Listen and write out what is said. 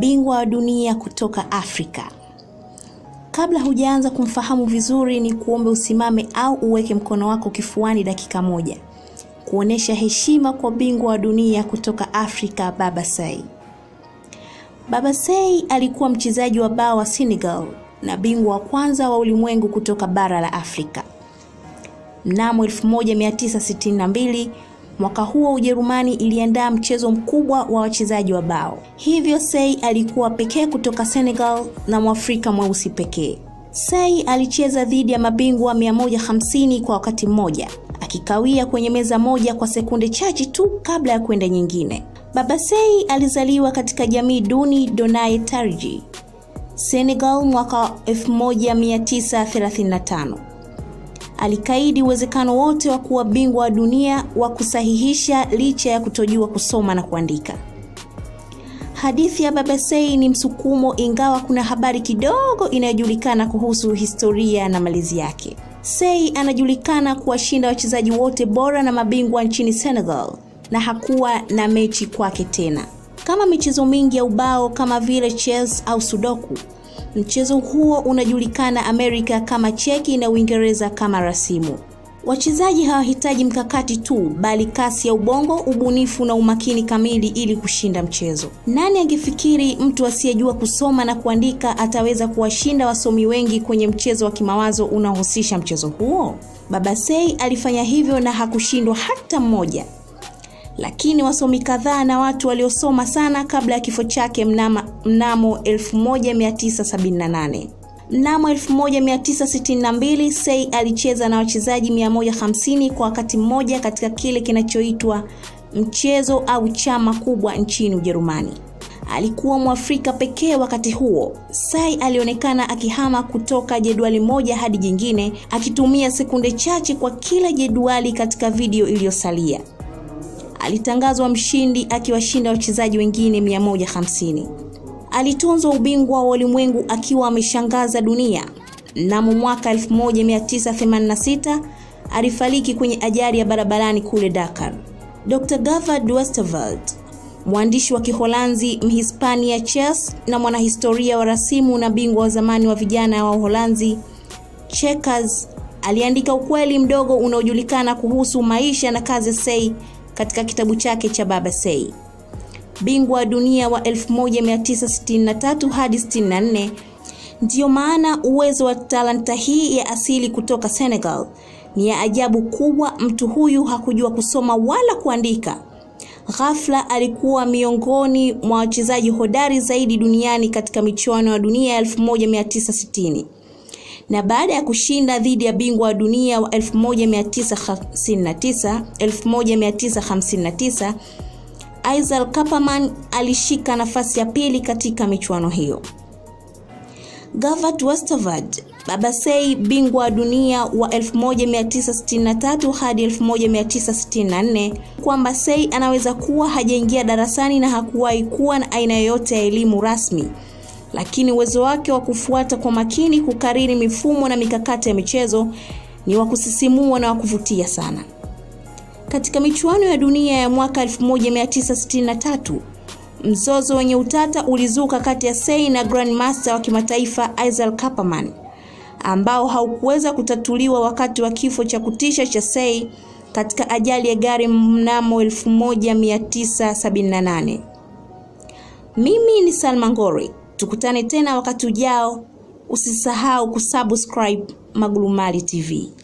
bingwa wa dunia kutoka Afrika. Kabla hujaanza kumfahamu vizuri, ni kuombe usimame au uweke mkono wako kifuani dakika moja kuonesha heshima kwa bingwa wa dunia kutoka Afrika, Baba Sey. Baba Sey alikuwa mchezaji wa bao wa Senegal na bingwa wa kwanza wa ulimwengu kutoka bara la Afrika. Mnamo 1962 mwaka huo Ujerumani iliandaa mchezo mkubwa wa wachezaji wa bao, hivyo Sey alikuwa pekee kutoka Senegal na Mwafrika mweusi pekee. Sey alicheza dhidi ya mabingwa 150 kwa wakati mmoja, akikawia kwenye meza moja kwa sekunde chache tu kabla ya kwenda nyingine. Baba Sey alizaliwa katika jamii duni Donaye Tarji, Senegal mwaka 1935. Alikaidi uwezekano wote wa kuwa bingwa wa dunia wa kusahihisha licha ya kutojua kusoma na kuandika. Hadithi ya Baba Sey ni msukumo, ingawa kuna habari kidogo inayojulikana kuhusu historia na malezi yake. Sey anajulikana kuwashinda wachezaji wote bora na mabingwa nchini Senegal na hakuwa na mechi kwake tena. Kama michezo mingi ya ubao kama vile chess au sudoku, mchezo huo unajulikana Amerika kama cheki na Uingereza kama rasimu. Wachezaji hawahitaji mkakati tu, bali kasi ya ubongo, ubunifu na umakini kamili ili kushinda mchezo. Nani angefikiri mtu asiyejua kusoma na kuandika ataweza kuwashinda wasomi wengi kwenye mchezo wa kimawazo unaohusisha mchezo huo? Baba Sey alifanya hivyo na hakushindwa hata mmoja. Lakini wasomi kadhaa na watu waliosoma sana kabla ya kifo chake mnama, mnamo 1978. Mnamo 1962 Sey alicheza na wachezaji 150 kwa wakati mmoja katika kile kinachoitwa mchezo au chama kubwa nchini Ujerumani. Alikuwa Mwafrika pekee wakati huo. Sey alionekana akihama kutoka jedwali moja hadi jingine, akitumia sekunde chache kwa kila jedwali katika video iliyosalia. Alitangazwa mshindi akiwashinda wachezaji wengine 150. Alitunzwa ubingwa wa ulimwengu akiwa ameshangaza dunia. Mnamo mwaka 1986 alifariki kwenye ajali ya barabarani kule Dakar. Dr. Gavard Westerveld, mwandishi wa Kiholanzi, Mhispania chess na mwanahistoria wa rasimu na bingwa wa zamani wa vijana wa Uholanzi Checkers, aliandika ukweli mdogo unaojulikana kuhusu maisha na kazi ya Sey katika kitabu chake cha Baba Sey. Bingwa wa dunia wa 1963 hadi 64. Ndiyo maana uwezo wa talanta hii ya asili kutoka Senegal ni ya ajabu kubwa. Mtu huyu hakujua kusoma wala kuandika. Ghafla alikuwa miongoni mwa wachezaji hodari zaidi duniani katika michuano ya dunia ya 1960 na baada ya kushinda dhidi ya bingwa wa dunia wa 1959 1959 Isel Kaperman alishika nafasi ya pili katika michuano hiyo. Gavard Westerveld, Baba Sey, bingwa wa dunia wa 1963 hadi 1964, kwamba Sey anaweza kuwa hajaingia darasani na hakuwahi kuwa na aina yoyote ya elimu rasmi, lakini uwezo wake wa kufuata kwa makini, kukariri mifumo na mikakati ya michezo ni wa kusisimua na wa kuvutia sana. Katika michuano ya dunia ya mwaka 1963 mzozo wenye utata ulizuka kati ya Sey na Grandmaster wa kimataifa Isel Kaperman ambao haukuweza kutatuliwa wakati wa kifo cha kutisha cha Sey katika ajali ya gari mnamo 1978. Mimi ni Salma Ngori, tukutane tena wakati ujao. Usisahau kusubscribe Magulumali TV.